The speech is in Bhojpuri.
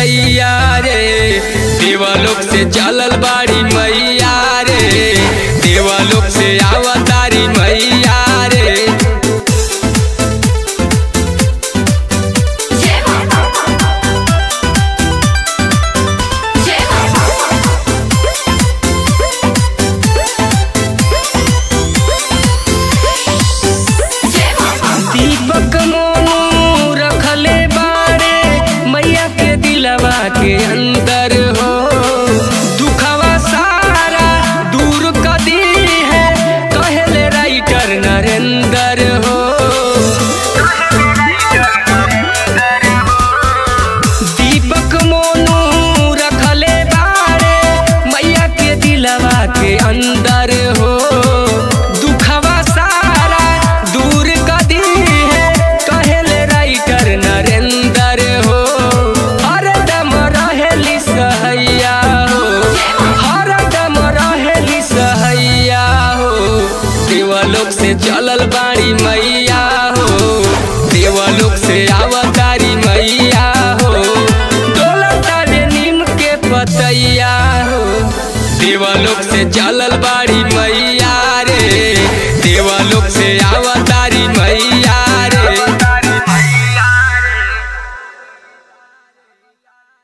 सैया रे देवलोक से चलल बाड़ी मैया रे देवलोक से आवतारी मैया रे जय मां जय मां जय मां दीपक मोनू रखले बाड़े मैया के दिलवा के अंदर हो दुखवा सारा दूर कदी है कहले राइटर नरेंद्र हो दीपक मोनू रखले बाड़े मैया के दिलवा के अंदर हो दुखवा सारा दूर कदी है कहले राइटर नरेंद्र हो हरदम रहेली सहैया हो हरदम रहेली सहैया हो देवलोक से चलल बाड़ी मैया हो देवलोक से आवतारी मैया हो डोलतारे नीम के पतैया हो देवलोक से चलल बाड़ी मैया